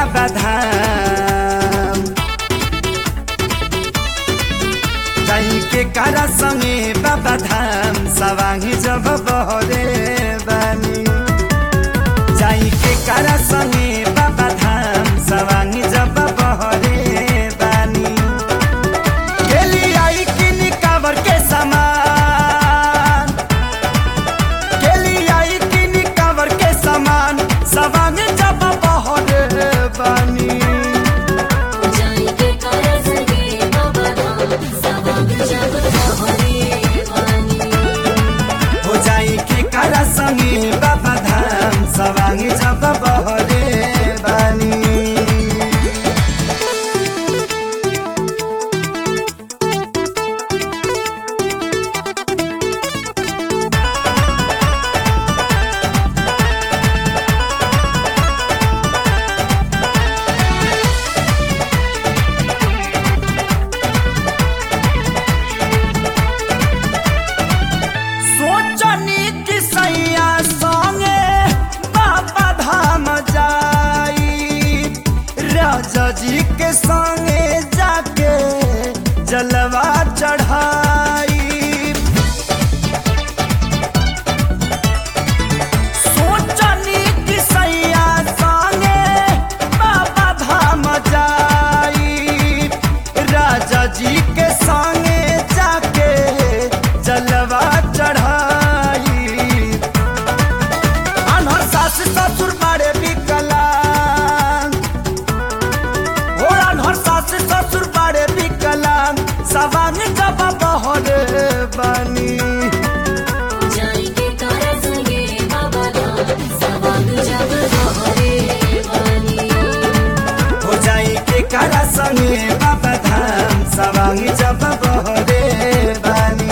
बाबा धाम जाई के कारा संगे बाबा धाम सवांगी जब बहरे बानी जाई के कारा संगे बाबा धाम सवांगी जब बहरे बानी गेली आई किनी कावर के समान गेली आई किनी कावर के समान सवांगी जब बहरे बानी जाएंगे करसगे बाबा धाम सवांग जब बहरे वानी हो जाई के कारा संगे बाबा धाम सवांग जब बहरे बानी सोचनी कि सैया संगे बाबा धाम जाई राजा जी के संगे जाके जलवा चढ़ाई सोचनी कि सैया संगे बाबा धाम जाई राजा जी के संगे जाके जलवा चढ़ाई अनहर सास ससुर बड़े विकलांग हो अनहर सास ससुर बड़े विकलांग सवांग जब बहरे बनी जाएंगे करसगे बाबा धाम सवांग जब बहरे वानी हो जाई के कारा संगे बाबा धाम सवांग जब बहरे बनी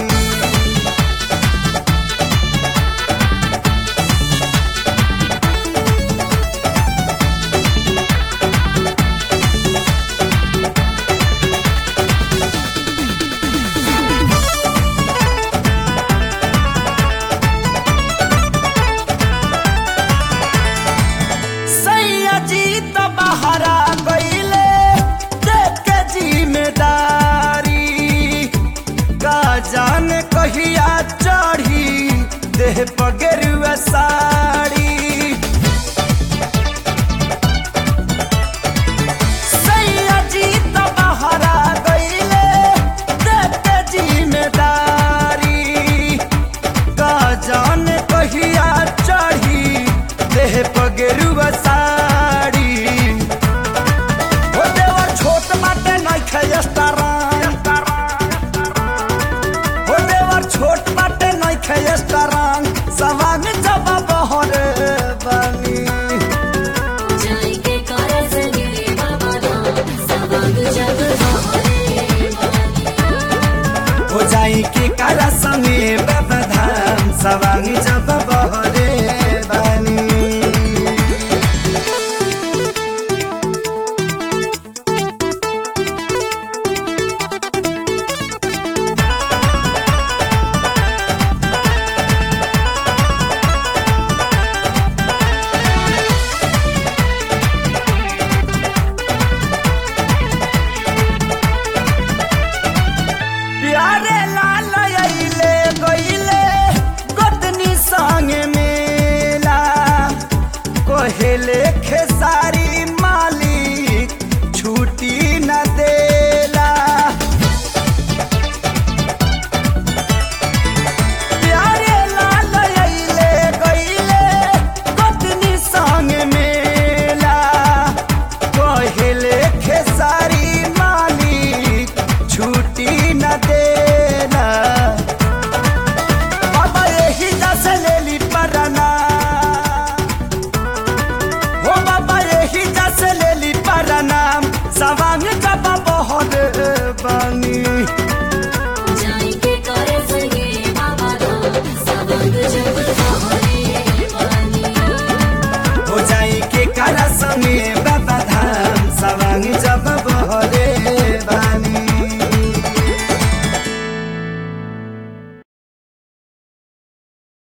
सैया जी तो बहरा गईले देख के जिम्मेदारी का जान कहिया चढ़ी देह पगेरुआ साड़ी सैया जी तो बहरा गईले देख के जिम्मेदारी का जान कहिया चढ़ी देह पगेरुआ साड़ी हो देवर छोट बाटे नहीं खेस्ताराम हो देवर छोट बाटे नहीं खेस्ताराम सवांग जब बहरे बनी जाएंगे करसगे बाबा धाम सवांग जब बहरे वानी हो जाई के कारा संगे